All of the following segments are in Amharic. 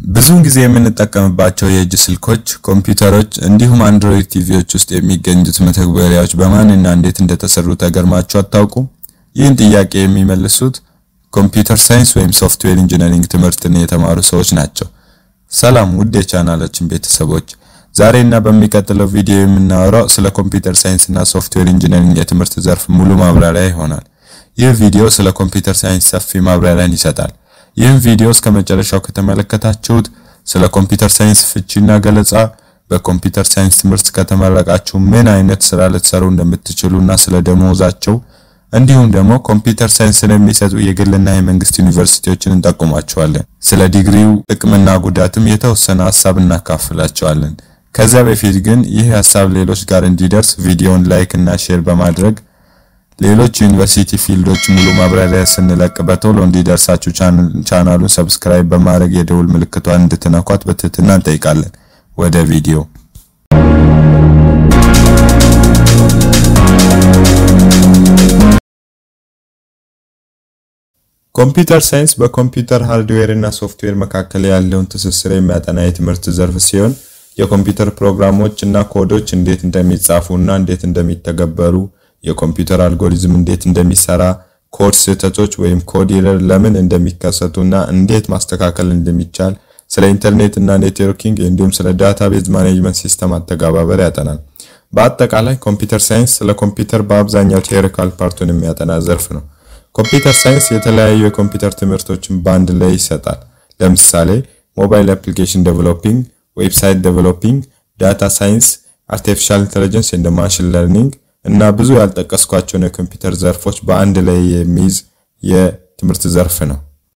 ብዙውን ጊዜ የምንጠቀምባቸው የእጅ ስልኮች፣ ኮምፒውተሮች እንዲሁም አንድሮይድ ቲቪዎች ውስጥ የሚገኙት መተግበሪያዎች በማንና እንዴት እንደተሰሩ ተገርማችሁ አታውቁ? ይህን ጥያቄ የሚመልሱት ኮምፒውተር ሳይንስ ወይም ሶፍትዌር ኢንጂነሪንግ ትምህርትን የተማሩ ሰዎች ናቸው። ሰላም ውድ የቻናላችን ቤተሰቦች፣ ዛሬና በሚቀጥለው ቪዲዮ የምናወራው ስለ ኮምፒውተር ሳይንስ እና ሶፍትዌር ኢንጂነሪንግ የትምህርት ዘርፍ ሙሉ ማብራሪያ ይሆናል። ይህ ቪዲዮ ስለ ኮምፒውተር ሳይንስ ሰፊ ማብራሪያን ይሰጣል። ይህን ቪዲዮ እስከ መጨረሻው ከተመለከታችሁት ስለ ኮምፒውተር ሳይንስ ፍቺና ገለጻ፣ በኮምፒውተር ሳይንስ ትምህርት ከተመረቃችሁ ምን አይነት ስራ ልትሰሩ እንደምትችሉና ስለ ደሞዛቸው እንዲሁም ደግሞ ኮምፒውተር ሳይንስን የሚሰጡ የግልና የመንግስት ዩኒቨርሲቲዎችን እንጠቁማቸዋለን። ስለ ዲግሪው ጥቅምና ጉዳትም የተወሰነ ሀሳብ እናካፍላቸዋለን። ከዚያ በፊት ግን ይህ ሀሳብ ሌሎች ጋር እንዲደርስ ቪዲዮውን ላይክ እና ሼር በማድረግ ሌሎች ዩኒቨርሲቲ ፊልዶች ሙሉ ማብራሪያ ስንለቅ በቶሎ እንዲደርሳችሁ ቻናሉን ሰብስክራይብ በማድረግ የደውል ምልክቷን እንድትነኳት በትህትና እንጠይቃለን። ወደ ቪዲዮ ኮምፒውተር ሳይንስ በኮምፒውተር ሃርድዌር እና ሶፍትዌር መካከል ያለውን ትስስር የሚያጠና የትምህርት ዘርፍ ሲሆን የኮምፒውተር ፕሮግራሞች እና ኮዶች እንዴት እንደሚጻፉ እና እንዴት እንደሚተገበሩ የኮምፒውተር አልጎሪዝም እንዴት እንደሚሰራ፣ ኮድ ስህተቶች ወይም ኮድ ኤረር ለምን እንደሚከሰቱ እና እንዴት ማስተካከል እንደሚቻል፣ ስለ ኢንተርኔት እና ኔትወርኪንግ እንዲሁም ስለ ዳታቤዝ ማኔጅመንት ሲስተም አተገባበር ያጠናል። በአጠቃላይ ኮምፒውተር ሳይንስ ስለ ኮምፒውተር በአብዛኛው ቴዎሪካል ፓርቱን የሚያጠና ዘርፍ ነው። ኮምፒውተር ሳይንስ የተለያዩ የኮምፒውተር ትምህርቶችን በአንድ ላይ ይሰጣል። ለምሳሌ ሞባይል አፕሊኬሽን ዴቨሎፒንግ፣ ዌብሳይት ዴቨሎፒንግ፣ ዳታ ሳይንስ፣ አርቲፊሻል ኢንተለጀንስ እንደ ማሽን ለርኒንግ እና ብዙ ያልጠቀስኳቸውን የኮምፒውተር ዘርፎች በአንድ ላይ የሚይዝ የትምህርት ዘርፍ ነው።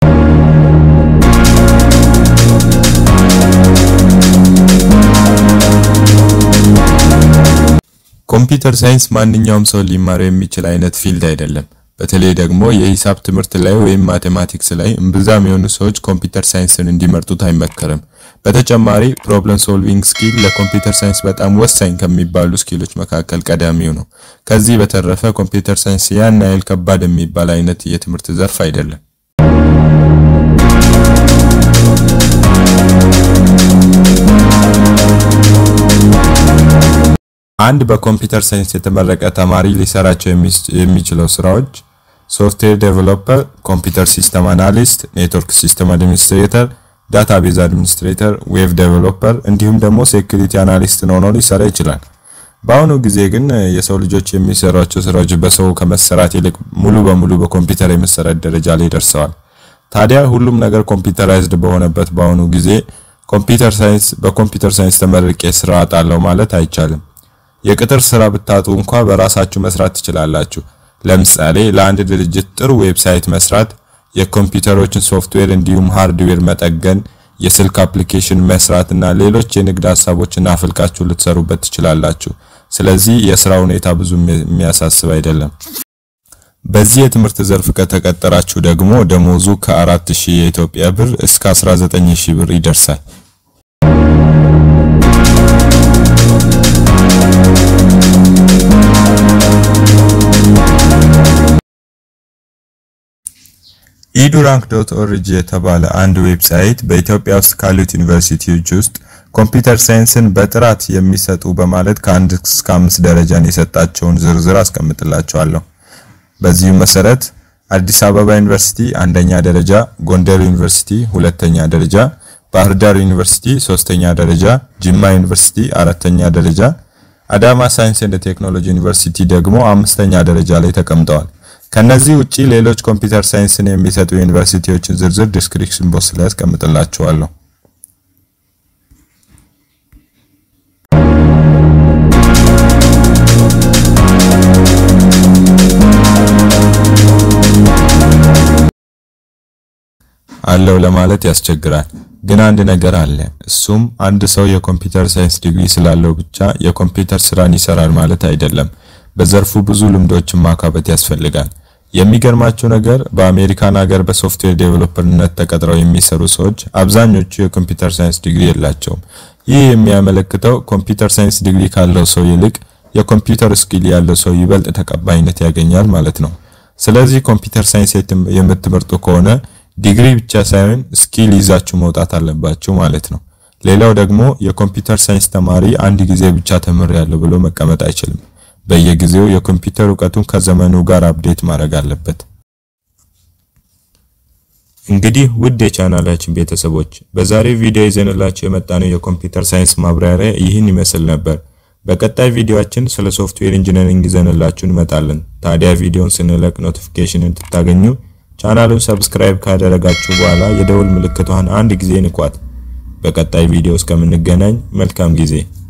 ኮምፒውተር ሳይንስ ማንኛውም ሰው ሊማረው የሚችል አይነት ፊልድ አይደለም። በተለይ ደግሞ የሂሳብ ትምህርት ላይ ወይም ማቴማቲክስ ላይ እምብዛም የሆኑ ሰዎች ኮምፒውተር ሳይንስን እንዲመርጡት አይመከርም። በተጨማሪ ፕሮብለም ሶልቪንግ ስኪል ለኮምፒውተር ሳይንስ በጣም ወሳኝ ከሚባሉ ስኪሎች መካከል ቀዳሚው ነው። ከዚህ በተረፈ ኮምፒውተር ሳይንስ ያን ያህል ከባድ የሚባል አይነት የትምህርት ዘርፍ አይደለም። አንድ በኮምፒውተር ሳይንስ የተመረቀ ተማሪ ሊሰራቸው የሚችለው ስራዎች ሶፍትዌር ዴቨሎፐር፣ ኮምፒውተር ሲስተም አናሊስት፣ ኔትወርክ ሲስተም አድሚኒስትሬተር፣ ዳታቤዝ አድሚኒስትሬተር፣ ዌብ ዴቨሎፐር እንዲሁም ደግሞ ሴኩሪቲ አናሊስት ሆኖ ሊሰራ ይችላል። በአሁኑ ጊዜ ግን የሰው ልጆች የሚሰሯቸው ስራዎች በሰው ከመሰራት ይልቅ ሙሉ በሙሉ በኮምፒውተር የመሰራት ደረጃ ላይ ደርሰዋል። ታዲያ ሁሉም ነገር ኮምፒውተራይዝድ በሆነበት በአሁኑ ጊዜ ኮምፒውተር ሳይንስ በኮምፒውተር ሳይንስ ተመርቄ ስራ አጣለሁ ማለት አይቻልም። የቅጥር ስራ ብታጡ እንኳ በራሳችሁ መስራት ትችላላችሁ። ለምሳሌ ለአንድ ድርጅት ጥሩ ዌብሳይት መስራት፣ የኮምፒውተሮችን ሶፍትዌር እንዲሁም ሃርድዌር መጠገን፣ የስልክ አፕሊኬሽን መስራት እና ሌሎች የንግድ ሀሳቦችን አፍልቃችሁ ልትሰሩበት ትችላላችሁ። ስለዚህ የስራ ሁኔታ ብዙ የሚያሳስብ አይደለም። በዚህ የትምህርት ዘርፍ ከተቀጠራችሁ ደግሞ ደሞዙ ከ4000 የኢትዮጵያ ብር እስከ 19000 ብር ይደርሳል። ኢዱራንክ ዶት ኦርጂ የተባለ አንድ ዌብሳይት በኢትዮጵያ ውስጥ ካሉት ዩኒቨርሲቲዎች ውስጥ ኮምፒውተር ሳይንስን በጥራት የሚሰጡ በማለት ከአንድ እስከ አምስት ደረጃን የሰጣቸውን ዝርዝር አስቀምጥላችኋለሁ። በዚሁ መሰረት አዲስ አበባ ዩኒቨርሲቲ አንደኛ ደረጃ፣ ጎንደር ዩኒቨርሲቲ ሁለተኛ ደረጃ፣ ባህር ዳር ዩኒቨርሲቲ ሶስተኛ ደረጃ፣ ጅማ ዩኒቨርሲቲ አራተኛ ደረጃ፣ አዳማ ሳይንስ ኤንድ ቴክኖሎጂ ዩኒቨርሲቲ ደግሞ አምስተኛ ደረጃ ላይ ተቀምጠዋል። ከነዚህ ውጪ ሌሎች ኮምፒውተር ሳይንስን የሚሰጡ ዩኒቨርሲቲዎችን ዝርዝር ዲስክሪፕሽን ቦክስ ላይ አስቀምጥላችኋለሁ። አለው ለማለት ያስቸግራል። ግን አንድ ነገር አለ። እሱም አንድ ሰው የኮምፒውተር ሳይንስ ዲግሪ ስላለው ብቻ የኮምፒውተር ስራን ይሰራል ማለት አይደለም። በዘርፉ ብዙ ልምዶችን ማካበት ያስፈልጋል። የሚገርማቸው ነገር በአሜሪካን ሀገር በሶፍትዌር ዴቨሎፐርነት ተቀጥረው የሚሰሩ ሰዎች አብዛኞቹ የኮምፒውተር ሳይንስ ዲግሪ የላቸውም። ይህ የሚያመለክተው ኮምፒውተር ሳይንስ ዲግሪ ካለው ሰው ይልቅ የኮምፒውተር ስኪል ያለው ሰው ይበልጥ ተቀባይነት ያገኛል ማለት ነው። ስለዚህ ኮምፒውተር ሳይንስ የምትመርጡ ከሆነ ዲግሪ ብቻ ሳይሆን ስኪል ይዛችሁ መውጣት አለባችሁ ማለት ነው። ሌላው ደግሞ የኮምፒውተር ሳይንስ ተማሪ አንድ ጊዜ ብቻ ተምሬያለሁ ብሎ መቀመጥ አይችልም። በየጊዜው የኮምፒውተር እውቀቱን ከዘመኑ ጋር አፕዴት ማድረግ አለበት። እንግዲህ ውድ የቻናላችን ቤተሰቦች በዛሬው ቪዲዮ ይዘንላችሁ የመጣነው የኮምፒውተር ሳይንስ ማብራሪያ ይህን ይመስል ነበር። በቀጣይ ቪዲዮአችን ስለ ሶፍትዌር ኢንጂነሪንግ ይዘንላችሁ እንመጣለን። ታዲያ ቪዲዮን ስንለቅ ኖቲፊኬሽን እንድታገኙ ቻናሉን ሰብስክራይብ ካደረጋችሁ በኋላ የደውል ምልክቷን አንድ ጊዜ ንኳት። በቀጣይ ቪዲዮ እስከምንገናኝ መልካም ጊዜ